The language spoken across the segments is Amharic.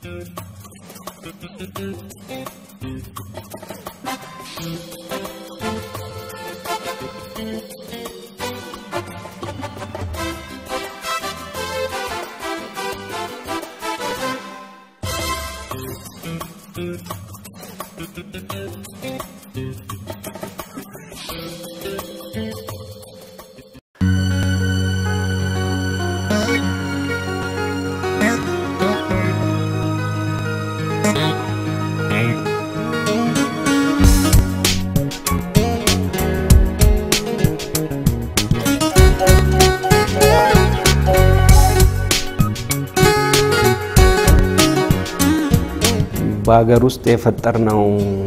በሀገር ውስጥ የፈጠርነው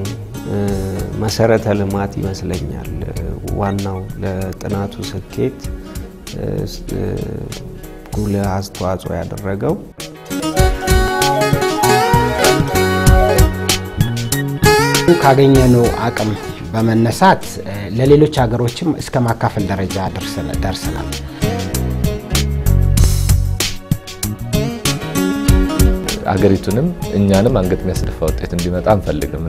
መሰረተ ልማት ይመስለኛል ዋናው ለጥናቱ ስኬት ጉልህ አስተዋጽኦ ያደረገው። ካገኘነው አቅም በመነሳት ለሌሎች ሀገሮችም እስከ ማካፈል ደረጃ ደርሰናል። አገሪቱንም እኛንም አንገት የሚያስደፋ ውጤት እንዲመጣ አንፈልግም።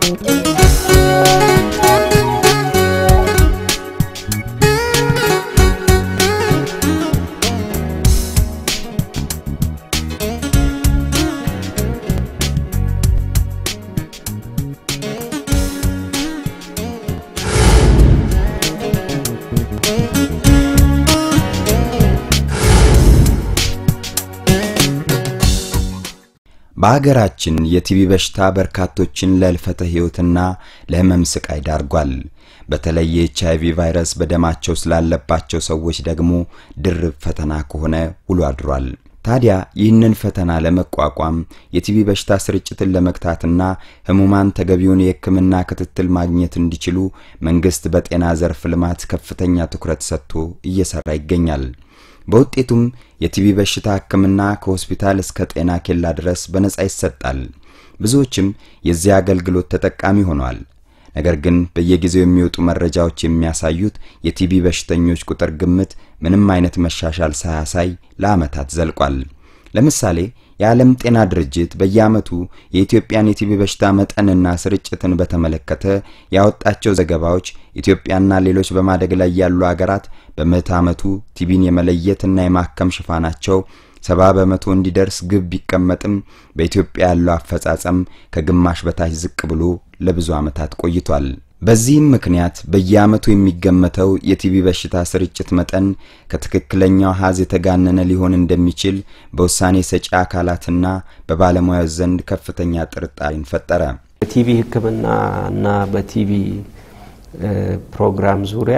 በሀገራችን የቲቢ በሽታ በርካቶችን ለህልፈተ ሕይወትና ለህመም ስቃይ ዳርጓል። በተለይ የኤች አይቪ ቫይረስ በደማቸው ስላለባቸው ሰዎች ደግሞ ድርብ ፈተና ከሆነ ውሎ አድሯል። ታዲያ ይህንን ፈተና ለመቋቋም የቲቢ በሽታ ስርጭትን ለመግታትና ህሙማን ተገቢውን የሕክምና ክትትል ማግኘት እንዲችሉ መንግስት በጤና ዘርፍ ልማት ከፍተኛ ትኩረት ሰጥቶ እየሰራ ይገኛል። በውጤቱም የቲቢ በሽታ ህክምና ከሆስፒታል እስከ ጤና ኬላ ድረስ በነጻ ይሰጣል። ብዙዎችም የዚህ አገልግሎት ተጠቃሚ ሆነዋል። ነገር ግን በየጊዜው የሚወጡ መረጃዎች የሚያሳዩት የቲቢ በሽተኞች ቁጥር ግምት ምንም አይነት መሻሻል ሳያሳይ ለዓመታት ዘልቋል። ለምሳሌ የዓለም ጤና ድርጅት በየዓመቱ የኢትዮጵያን የቲቢ በሽታ መጠንና ስርጭትን በተመለከተ ያወጣቸው ዘገባዎች ኢትዮጵያና ሌሎች በማደግ ላይ ያሉ አገራት በምዕተ ዓመቱ ቲቢን የመለየትና የማከም ሽፋናቸው ሰባ በመቶ እንዲደርስ ግብ ቢቀመጥም በኢትዮጵያ ያለው አፈጻጸም ከግማሽ በታች ዝቅ ብሎ ለብዙ ዓመታት ቆይቷል። በዚህም ምክንያት በየዓመቱ የሚገመተው የቲቢ በሽታ ስርጭት መጠን ከትክክለኛው ሀዝ የተጋነነ ሊሆን እንደሚችል በውሳኔ ሰጪ አካላትና በባለሙያዎች ዘንድ ከፍተኛ ጥርጣሬን ፈጠረ። በቲቢ ሕክምና እና በቲቢ ፕሮግራም ዙሪያ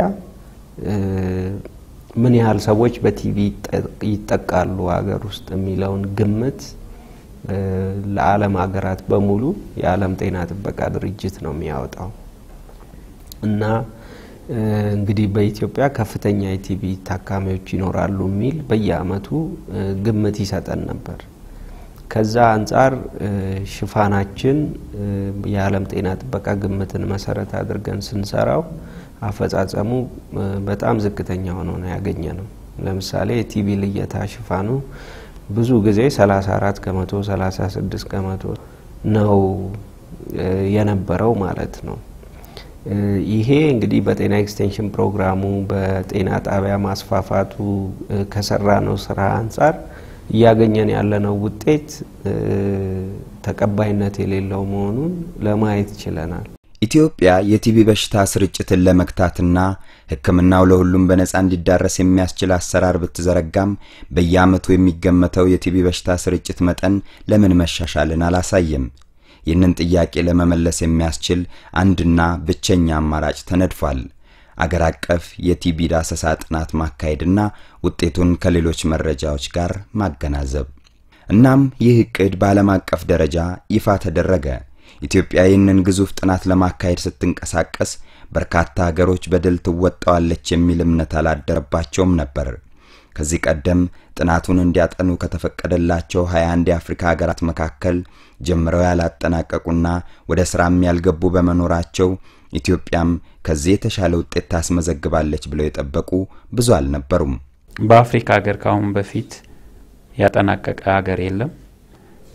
ምን ያህል ሰዎች በቲቢ ይጠቃሉ ሀገር ውስጥ የሚለውን ግምት ለዓለም ሀገራት በሙሉ የዓለም ጤና ጥበቃ ድርጅት ነው የሚያወጣው እና እንግዲህ በኢትዮጵያ ከፍተኛ የቲቢ ታካሚዎች ይኖራሉ የሚል በየአመቱ ግምት ይሰጠን ነበር። ከዛ አንጻር ሽፋናችን የዓለም ጤና ጥበቃ ግምትን መሰረት አድርገን ስንሰራው አፈጻጸሙ በጣም ዝቅተኛ ሆኖ ነው ያገኘ ነው። ለምሳሌ የቲቢ ልየታ ሽፋኑ ብዙ ጊዜ 34 ከመቶ 36 ከመቶ ነው የነበረው ማለት ነው። ይሄ እንግዲህ በጤና ኤክስቴንሽን ፕሮግራሙ በጤና ጣቢያ ማስፋፋቱ ከሰራ ነው ስራ አንጻር እያገኘን ያለነው ውጤት ተቀባይነት የሌለው መሆኑን ለማየት ችለናል። ኢትዮጵያ የቲቢ በሽታ ስርጭትን ለመግታትና ሕክምናው ለሁሉም በነጻ እንዲዳረስ የሚያስችል አሰራር ብትዘረጋም በየዓመቱ የሚገመተው የቲቢ በሽታ ስርጭት መጠን ለምን መሻሻልን አላሳየም? ይህንን ጥያቄ ለመመለስ የሚያስችል አንድና ብቸኛ አማራጭ ተነድፏል። አገር አቀፍ የቲቢ ዳሰሳ ጥናት ማካሄድና ውጤቱን ከሌሎች መረጃዎች ጋር ማገናዘብ። እናም ይህ እቅድ በዓለም አቀፍ ደረጃ ይፋ ተደረገ። ኢትዮጵያ ይህንን ግዙፍ ጥናት ለማካሄድ ስትንቀሳቀስ በርካታ ሀገሮች በድል ትወጣዋለች የሚል እምነት አላደረባቸውም ነበር። ከዚህ ቀደም ጥናቱን እንዲያጠኑ ከተፈቀደላቸው 21 የአፍሪካ ሀገራት መካከል ጀምረው ያላጠናቀቁና ወደ ስራም ያልገቡ በመኖራቸው ኢትዮጵያም ከዚህ የተሻለ ውጤት ታስመዘግባለች ብለው የጠበቁ ብዙ አልነበሩም። በአፍሪካ ሀገር ከአሁን በፊት ያጠናቀቀ ሀገር የለም።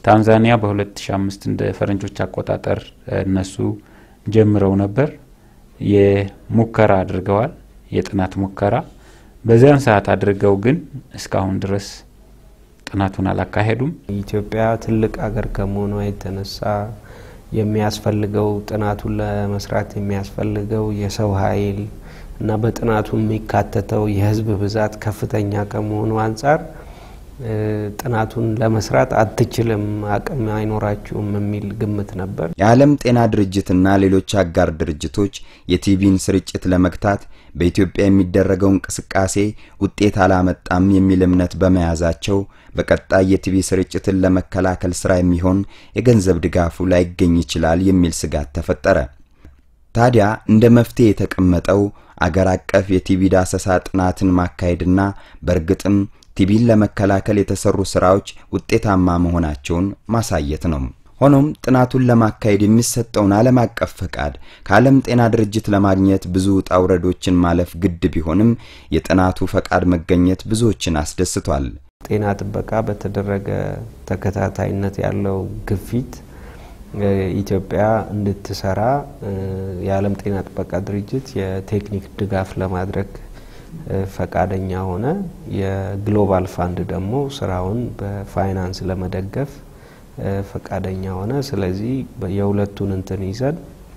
ታንዛኒያ በ2005 እንደ ፈረንጆች አቆጣጠር እነሱ ጀምረው ነበር። የሙከራ አድርገዋል፣ የጥናት ሙከራ በዚያን ሰዓት አድርገው ግን እስካሁን ድረስ ጥናቱን አላካሄዱም። ኢትዮጵያ ትልቅ ሀገር ከመሆኗ የተነሳ የሚያስፈልገው ጥናቱን ለመስራት የሚያስፈልገው የሰው ኃይል እና በጥናቱ የሚካተተው የሕዝብ ብዛት ከፍተኛ ከመሆኑ አንጻር ጥናቱን ለመስራት አትችልም፣ አቅም አይኖራችሁም የሚል ግምት ነበር። የዓለም ጤና ድርጅትና ሌሎች አጋር ድርጅቶች የቲቢን ስርጭት ለመግታት በኢትዮጵያ የሚደረገው እንቅስቃሴ ውጤት አላመጣም የሚል እምነት በመያዛቸው በቀጣይ የቲቢ ስርጭትን ለመከላከል ስራ የሚሆን የገንዘብ ድጋፉ ላይገኝ ይችላል የሚል ስጋት ተፈጠረ። ታዲያ እንደ መፍትሄ የተቀመጠው አገር አቀፍ የቲቢ ዳሰሳ ጥናትን ማካሄድና በእርግጥም ቲቢን ለመከላከል የተሰሩ ስራዎች ውጤታማ መሆናቸውን ማሳየት ነው። ሆኖም ጥናቱን ለማካሄድ የሚሰጠውን ዓለም አቀፍ ፈቃድ ከዓለም ጤና ድርጅት ለማግኘት ብዙ ውጣ ውረዶችን ማለፍ ግድ ቢሆንም የጥናቱ ፈቃድ መገኘት ብዙዎችን አስደስቷል። ጤና ጥበቃ በተደረገ ተከታታይነት ያለው ግፊት ኢትዮጵያ እንድትሰራ የዓለም ጤና ጥበቃ ድርጅት የቴክኒክ ድጋፍ ለማድረግ ፈቃደኛ ሆነ። የግሎባል ፋንድ ደግሞ ስራውን በፋይናንስ ለመደገፍ ፈቃደኛ ሆነ። ስለዚህ የሁለቱን እንትን ይዘን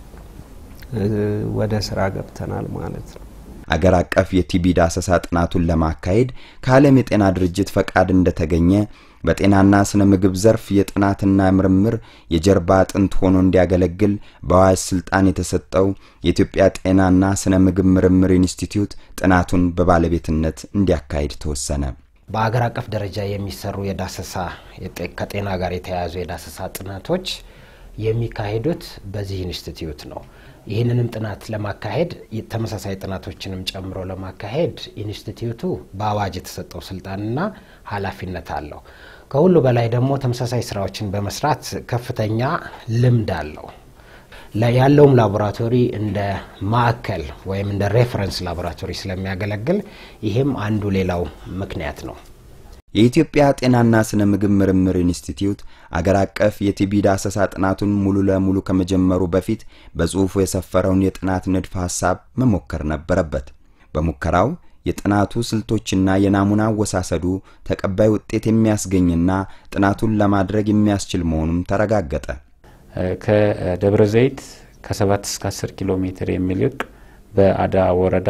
ወደ ስራ ገብተናል ማለት ነው። አገር አቀፍ የቲቢ ዳሰሳ ጥናቱን ለማካሄድ ከዓለም የጤና ድርጅት ፈቃድ እንደተገኘ በጤናና ስነ ምግብ ዘርፍ የጥናትና ምርምር የጀርባ አጥንት ሆኖ እንዲያገለግል በአዋጅ ስልጣን የተሰጠው የኢትዮጵያ ጤናና ስነ ምግብ ምርምር ኢንስቲትዩት ጥናቱን በባለቤትነት እንዲያካሂድ ተወሰነ። በአገር አቀፍ ደረጃ የሚሰሩ የዳሰሳ ከጤና ጋር የተያያዙ የዳሰሳ ጥናቶች የሚካሄዱት በዚህ ኢንስቲትዩት ነው። ይህንንም ጥናት ለማካሄድ ተመሳሳይ ጥናቶችንም ጨምሮ ለማካሄድ ኢንስቲትዩቱ በአዋጅ የተሰጠው ስልጣንና ኃላፊነት አለው። ከሁሉ በላይ ደግሞ ተመሳሳይ ስራዎችን በመስራት ከፍተኛ ልምድ አለው። ያለውም ላቦራቶሪ እንደ ማዕከል ወይም እንደ ሬፈረንስ ላቦራቶሪ ስለሚያገለግል ይህም አንዱ ሌላው ምክንያት ነው። የኢትዮጵያ ጤናና ስነ ምግብ ምርምር ኢንስቲትዩት አገር አቀፍ የቲቢ ዳሰሳ ጥናቱን ሙሉ ለሙሉ ከመጀመሩ በፊት በጽሑፉ የሰፈረውን የጥናት ንድፈ ሐሳብ መሞከር ነበረበት። በሙከራው የጥናቱ ስልቶችና የናሙና አወሳሰዱ ተቀባይ ውጤት የሚያስገኝና ጥናቱን ለማድረግ የሚያስችል መሆኑም ተረጋገጠ። ከደብረ ዘይት ከ7 እስከ 10 ኪሎ ሜትር የሚልቅ በአዳ ወረዳ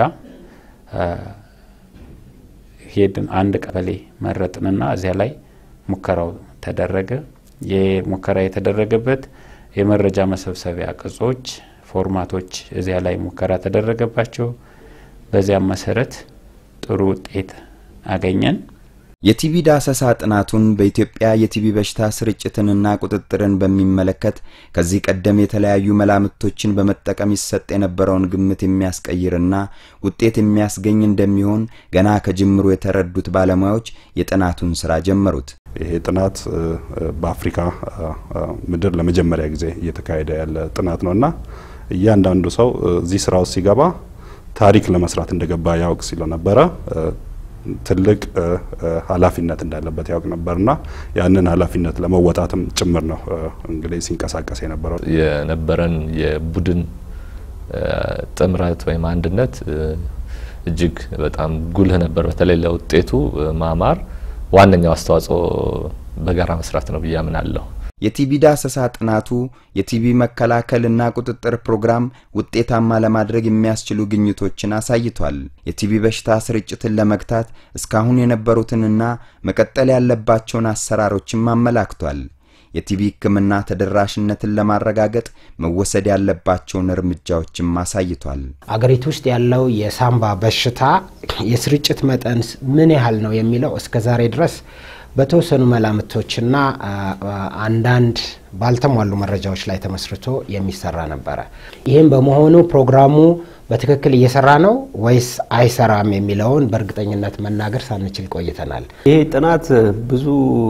ሄድን። አንድ ቀበሌ መረጥንና እዚያ ላይ ሙከራው ተደረገ። የሙከራ የተደረገበት የመረጃ መሰብሰቢያ ቅጾች፣ ፎርማቶች እዚያ ላይ ሙከራ ተደረገባቸው። በዚያም መሰረት ጥሩ ውጤት አገኘን። የቲቢ ዳሰሳ ጥናቱን በኢትዮጵያ የቲቢ በሽታ ስርጭትንና ቁጥጥርን በሚመለከት ከዚህ ቀደም የተለያዩ መላምቶችን በመጠቀም ይሰጥ የነበረውን ግምት የሚያስቀይርና ውጤት የሚያስገኝ እንደሚሆን ገና ከጅምሩ የተረዱት ባለሙያዎች የጥናቱን ስራ ጀመሩት። ይሄ ጥናት በአፍሪካ ምድር ለመጀመሪያ ጊዜ እየተካሄደ ያለ ጥናት ነው እና እያንዳንዱ ሰው እዚህ ስራ ውስጥ ሲገባ ታሪክ ለመስራት እንደገባ ያውቅ ስለነበረ ትልቅ ኃላፊነት እንዳለበት ያውቅ ነበርና ያንን ኃላፊነት ለመወጣትም ጭምር ነው እንግዲህ ሲንቀሳቀስ የነበረው። የነበረን የቡድን ጥምረት ወይም አንድነት እጅግ በጣም ጉልህ ነበር። በተለይ ለውጤቱ ማማር ዋነኛው አስተዋጽኦ በጋራ መስራት ነው ብዬ አምናለሁ። የቲቢ ዳሰሳ ጥናቱ የቲቢ መከላከልና ቁጥጥር ፕሮግራም ውጤታማ ለማድረግ የሚያስችሉ ግኝቶችን አሳይቷል። የቲቢ በሽታ ስርጭትን ለመግታት እስካሁን የነበሩትንና መቀጠል ያለባቸውን አሰራሮችም አመላክቷል። የቲቢ ሕክምና ተደራሽነትን ለማረጋገጥ መወሰድ ያለባቸውን እርምጃዎችም አሳይቷል። አገሪቱ ውስጥ ያለው የሳምባ በሽታ የስርጭት መጠን ምን ያህል ነው የሚለው እስከ ዛሬ ድረስ በተወሰኑ መላምቶችና አንዳንድ ባልተሟሉ መረጃዎች ላይ ተመስርቶ የሚሰራ ነበረ። ይህም በመሆኑ ፕሮግራሙ በትክክል እየሰራ ነው ወይስ አይሰራም የሚለውን በእርግጠኝነት መናገር ሳንችል ቆይተናል። ይሄ ጥናት ብዙ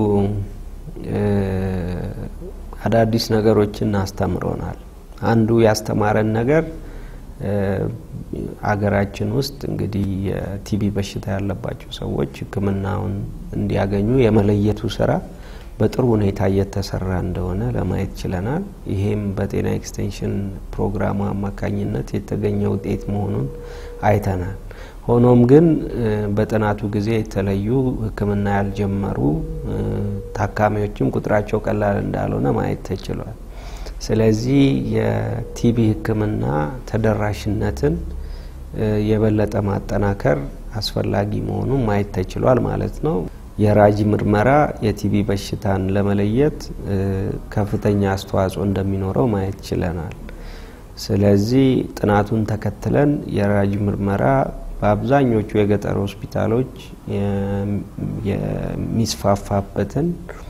አዳዲስ ነገሮችን አስተምሮናል። አንዱ ያስተማረን ነገር አገራችን ውስጥ እንግዲህ የቲቢ በሽታ ያለባቸው ሰዎች ሕክምናውን እንዲያገኙ የመለየቱ ስራ በጥሩ ሁኔታ እየተሰራ እንደሆነ ለማየት ችለናል። ይሄም በጤና ኤክስቴንሽን ፕሮግራሙ አማካኝነት የተገኘ ውጤት መሆኑን አይተናል። ሆኖም ግን በጥናቱ ጊዜ የተለዩ ሕክምና ያልጀመሩ ታካሚዎችም ቁጥራቸው ቀላል እንዳልሆነ ማየት ተችሏል። ስለዚህ የቲቢ ሕክምና ተደራሽነትን የበለጠ ማጠናከር አስፈላጊ መሆኑን ማየት ተችሏል ማለት ነው። የራጅ ምርመራ የቲቢ በሽታን ለመለየት ከፍተኛ አስተዋጽኦ እንደሚኖረው ማየት ችለናል። ስለዚህ ጥናቱን ተከትለን የራጅ ምርመራ በአብዛኞቹ የገጠር ሆስፒታሎች የሚስፋፋበትን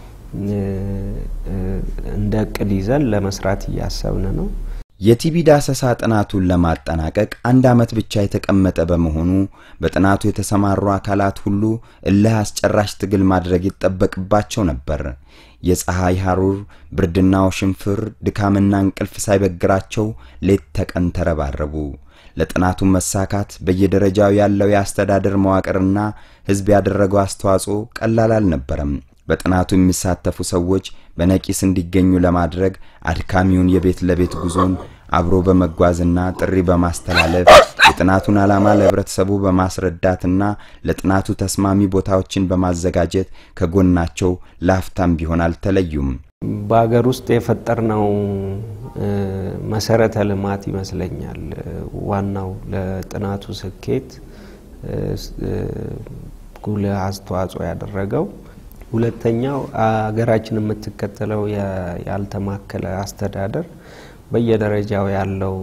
እንደ እቅድ ይዘን ለመስራት እያሰብን ነው። የቲቢ ዳሰሳ ጥናቱን ለማጠናቀቅ አንድ ዓመት ብቻ የተቀመጠ በመሆኑ በጥናቱ የተሰማሩ አካላት ሁሉ እልህ አስጨራሽ ትግል ማድረግ ይጠበቅባቸው ነበር። የፀሐይ ሐሩር፣ ብርድና ውሽንፍር፣ ድካምና እንቅልፍ ሳይበግራቸው ሌት ተቀን ተረባረቡ። ለጥናቱ መሳካት በየደረጃው ያለው የአስተዳደር መዋቅርና ሕዝብ ያደረገው አስተዋጽኦ ቀላል አልነበረም። በጥናቱ የሚሳተፉ ሰዎች በነቂስ እንዲገኙ ለማድረግ አድካሚውን የቤት ለቤት ጉዞን አብሮ በመጓዝና ጥሪ በማስተላለፍ የጥናቱን ዓላማ ለህብረተሰቡ በማስረዳትና ለጥናቱ ተስማሚ ቦታዎችን በማዘጋጀት ከጎናቸው ላፍታም ቢሆን አልተለዩም። በሀገር ውስጥ የፈጠርነው መሰረተ ልማት ይመስለኛል ዋናው ለጥናቱ ስኬት ጉልህ አስተዋጽኦ ያደረገው። ሁለተኛው ሀገራችን የምትከተለው ያልተማከለ አስተዳደር በየደረጃው ያለው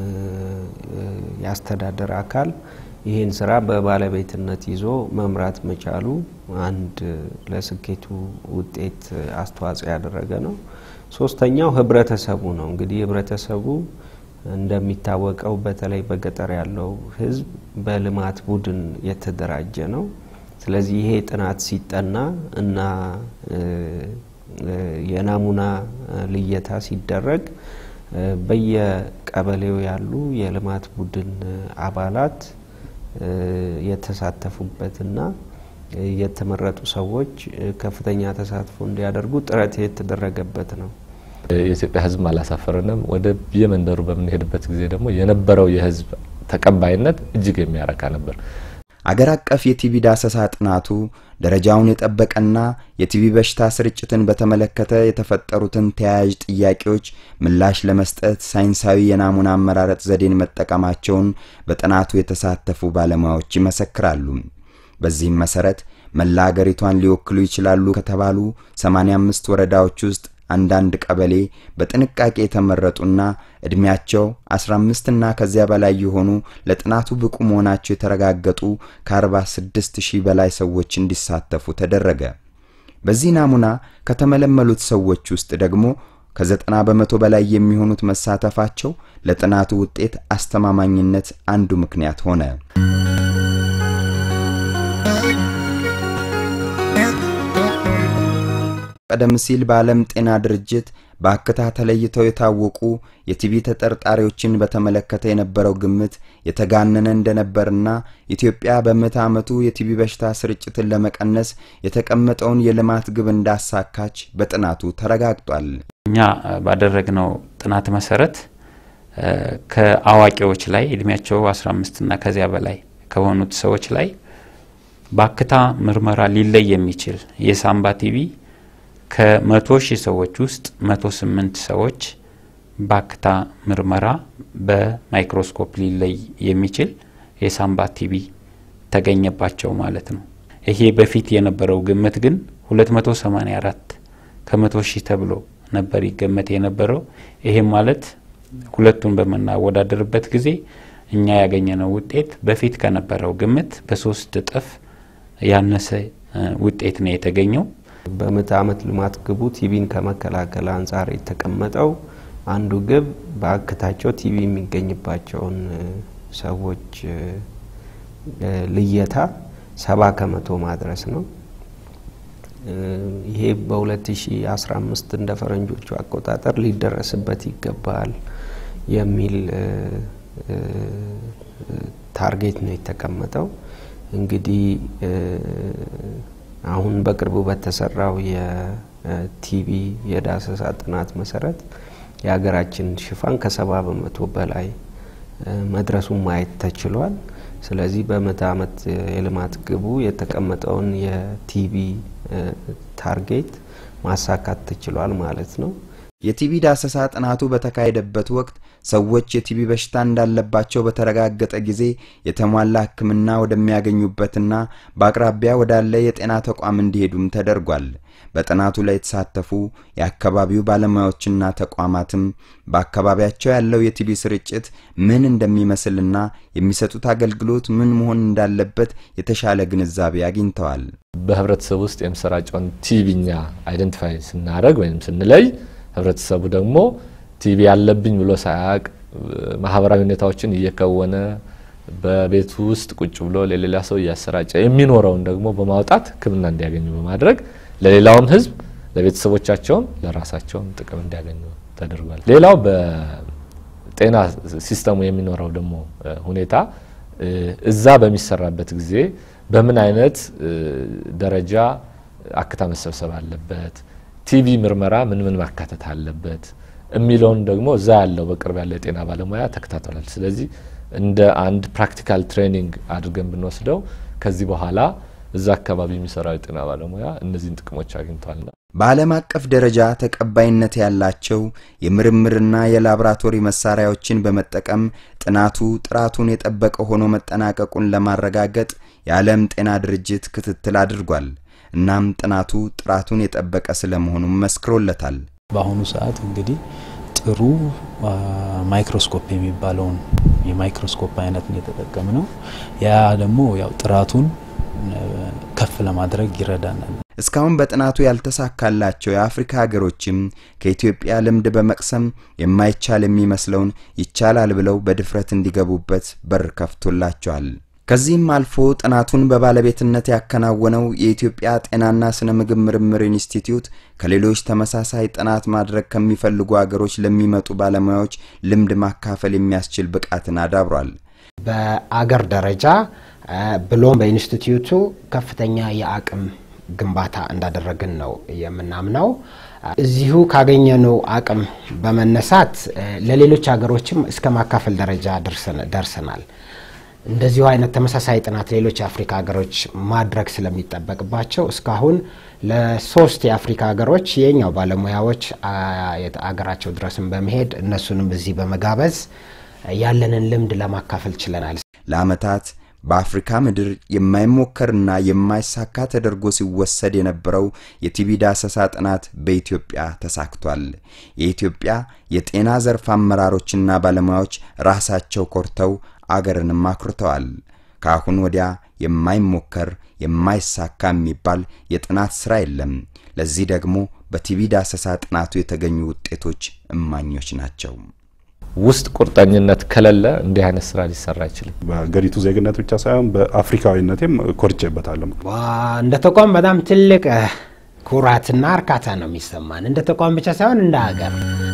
የአስተዳደር አካል ይህን ስራ በባለቤትነት ይዞ መምራት መቻሉ አንድ ለስኬቱ ውጤት አስተዋጽኦ ያደረገ ነው። ሶስተኛው ህብረተሰቡ ነው። እንግዲህ ህብረተሰቡ እንደሚታወቀው በተለይ በገጠር ያለው ህዝብ በልማት ቡድን የተደራጀ ነው። ስለዚህ ይሄ ጥናት ሲጠና እና የናሙና ልየታ ሲደረግ በየቀበሌው ያሉ የልማት ቡድን አባላት የተሳተፉበትና የተመረጡ ሰዎች ከፍተኛ ተሳትፎ እንዲያደርጉ ጥረት የተደረገበት ነው። የኢትዮጵያ ህዝብ አላሳፈረንም። ወደ የመንደሩ በምንሄድበት ጊዜ ደግሞ የነበረው የህዝብ ተቀባይነት እጅግ የሚያረካ ነበር። አገር አቀፍ የቲቢ ዳሰሳ ጥናቱ ደረጃውን የጠበቀና የቲቢ በሽታ ስርጭትን በተመለከተ የተፈጠሩትን ተያያዥ ጥያቄዎች ምላሽ ለመስጠት ሳይንሳዊ የናሙና አመራረጥ ዘዴን መጠቀማቸውን በጥናቱ የተሳተፉ ባለሙያዎች ይመሰክራሉ። በዚህም መሰረት መላ አገሪቷን ሊወክሉ ይችላሉ ከተባሉ 85 ወረዳዎች ውስጥ አንዳንድ ቀበሌ በጥንቃቄ የተመረጡና እድሜያቸው 15 እና ከዚያ በላይ የሆኑ ለጥናቱ ብቁ መሆናቸው የተረጋገጡ ከ46 ሺህ በላይ ሰዎች እንዲሳተፉ ተደረገ። በዚህ ናሙና ከተመለመሉት ሰዎች ውስጥ ደግሞ ከዘጠና በመቶ በላይ የሚሆኑት መሳተፋቸው ለጥናቱ ውጤት አስተማማኝነት አንዱ ምክንያት ሆነ። ቀደም ሲል በዓለም ጤና ድርጅት በአክታ ተለይተው የታወቁ የቲቢ ተጠርጣሪዎችን በተመለከተ የነበረው ግምት የተጋነነ እንደነበርና ኢትዮጵያ በምዕተ ዓመቱ የቲቢ በሽታ ስርጭትን ለመቀነስ የተቀመጠውን የልማት ግብ እንዳሳካች በጥናቱ ተረጋግጧል። እኛ ባደረግነው ጥናት መሰረት ከአዋቂዎች ላይ እድሜያቸው 15 እና ከዚያ በላይ ከሆኑት ሰዎች ላይ በአክታ ምርመራ ሊለይ የሚችል የሳምባ ቲቢ ከመቶ ሺህ ሰዎች ውስጥ መቶ ስምንት ሰዎች በአክታ ምርመራ በማይክሮስኮፕ ሊለይ የሚችል የሳምባ ቲቢ ተገኘባቸው ማለት ነው። ይሄ በፊት የነበረው ግምት ግን 284 ከመቶ ሺህ ተብሎ ነበር ይገመት የነበረው። ይሄም ማለት ሁለቱን በምናወዳደርበት ጊዜ እኛ ያገኘነው ውጤት በፊት ከነበረው ግምት በሶስት እጥፍ ያነሰ ውጤት ነው የተገኘው። በምዕተ ዓመት ልማት ግቡ ቲቢን ከመከላከል አንጻር የተቀመጠው አንዱ ግብ በአክታቸው ቲቢ የሚገኝባቸውን ሰዎች ልየታ ሰባ ከመቶ ማድረስ ነው። ይሄ በ2015 እንደ ፈረንጆቹ አቆጣጠር ሊደረስበት ይገባል የሚል ታርጌት ነው የተቀመጠው። እንግዲህ አሁን በቅርቡ በተሰራው የቲቢ የዳሰሳ ጥናት መሰረት የሀገራችን ሽፋን ከሰባ በመቶ በላይ መድረሱን ማየት ተችሏል። ስለዚህ በምዕተ ዓመት የልማት ግቡ የተቀመጠውን የቲቢ ታርጌት ማሳካት ተችሏል ማለት ነው። የቲቢ ዳሰሳ ጥናቱ በተካሄደበት ወቅት ሰዎች የቲቢ በሽታ እንዳለባቸው በተረጋገጠ ጊዜ የተሟላ ሕክምና ወደሚያገኙበትና በአቅራቢያ ወዳለ የጤና ተቋም እንዲሄዱም ተደርጓል። በጥናቱ ላይ የተሳተፉ የአካባቢው ባለሙያዎችና ተቋማትም በአካባቢያቸው ያለው የቲቢ ስርጭት ምን እንደሚመስልና የሚሰጡት አገልግሎት ምን መሆን እንዳለበት የተሻለ ግንዛቤ አግኝተዋል። በህብረተሰቡ ውስጥ የሚሰራጨውን ቲቢኛ አይደንቲፋይ ስናደረግ ወይም ስንለይ ህብረተሰቡ ደግሞ ቲቢ ያለብኝ ብሎ ሳያውቅ ማህበራዊ ሁኔታዎችን እየከወነ በቤቱ ውስጥ ቁጭ ብሎ ለሌላ ሰው እያሰራጨ የሚኖረውን ደግሞ በማውጣት ሕክምና እንዲያገኙ በማድረግ ለሌላውም ህዝብ ለቤተሰቦቻቸውም ለራሳቸውም ጥቅም እንዲያገኙ ተደርጓል። ሌላው በጤና ሲስተሙ የሚኖረው ደግሞ ሁኔታ እዛ በሚሰራበት ጊዜ በምን አይነት ደረጃ አክታ መሰብሰብ አለበት፣ ቲቢ ምርመራ ምን ምን ማካተት አለበት የሚለውን ደግሞ እዛ ያለው በቅርብ ያለው የጤና ባለሙያ ተከታትሏል። ስለዚህ እንደ አንድ ፕራክቲካል ትሬኒንግ አድርገን ብንወስደው ከዚህ በኋላ እዛ አካባቢ የሚሰራው የጤና ባለሙያ እነዚህን ጥቅሞች አግኝተዋልና በዓለም አቀፍ ደረጃ ተቀባይነት ያላቸው የምርምርና የላቦራቶሪ መሳሪያዎችን በመጠቀም ጥናቱ ጥራቱን የጠበቀ ሆኖ መጠናቀቁን ለማረጋገጥ የዓለም ጤና ድርጅት ክትትል አድርጓል። እናም ጥናቱ ጥራቱን የጠበቀ ስለመሆኑም መስክሮለታል። በአሁኑ ሰዓት እንግዲህ ጥሩ ማይክሮስኮፕ የሚባለውን የማይክሮስኮፕ አይነት ነው የተጠቀም ነው። ያ ደግሞ ያው ጥራቱን ከፍ ለማድረግ ይረዳናል። እስካሁን በጥናቱ ያልተሳካላቸው የአፍሪካ ሀገሮችም ከኢትዮጵያ ልምድ በመቅሰም የማይቻል የሚመስለውን ይቻላል ብለው በድፍረት እንዲገቡበት በር ከፍቶላቸዋል። ከዚህም አልፎ ጥናቱን በባለቤትነት ያከናወነው የኢትዮጵያ ጤናና ስነ ምግብ ምርምር ኢንስቲትዩት ከሌሎች ተመሳሳይ ጥናት ማድረግ ከሚፈልጉ አገሮች ለሚመጡ ባለሙያዎች ልምድ ማካፈል የሚያስችል ብቃትን አዳብሯል። በአገር ደረጃ ብሎም በኢንስቲትዩቱ ከፍተኛ የአቅም ግንባታ እንዳደረግን ነው የምናምነው። እዚሁ ካገኘነው አቅም በመነሳት ለሌሎች ሀገሮችም እስከ ማካፈል ደረጃ ደርሰናል። እንደዚሁ አይነት ተመሳሳይ ጥናት ሌሎች የአፍሪካ ሀገሮች ማድረግ ስለሚጠበቅባቸው እስካሁን ለሶስት የአፍሪካ ሀገሮች የኛው ባለሙያዎች አገራቸው ድረስም በመሄድ እነሱንም እዚህ በመጋበዝ ያለንን ልምድ ለማካፈል ችለናል። ለዓመታት በአፍሪካ ምድር የማይሞከርና የማይሳካ ተደርጎ ሲወሰድ የነበረው የቲቢ ዳሰሳ ጥናት በኢትዮጵያ ተሳክቷል። የኢትዮጵያ የጤና ዘርፍ አመራሮችና ባለሙያዎች ራሳቸው ኮርተው አገርንም አኩርተዋል። ከአሁን ወዲያ የማይሞከር የማይሳካ የሚባል የጥናት ሥራ የለም። ለዚህ ደግሞ በቲቢ ዳሰሳ ጥናቱ የተገኙ ውጤቶች እማኞች ናቸው። ውስጥ ቁርጠኝነት ከሌለ እንዲህ አይነት ስራ ሊሰራ አይችልም። በሀገሪቱ ዜግነት ብቻ ሳይሆን በአፍሪካዊነቴም ኮርቼበታለሁ። እንደ ተቋም በጣም ትልቅ ኩራትና እርካታ ነው የሚሰማን። እንደ ተቋም ብቻ ሳይሆን እንደ ሀገር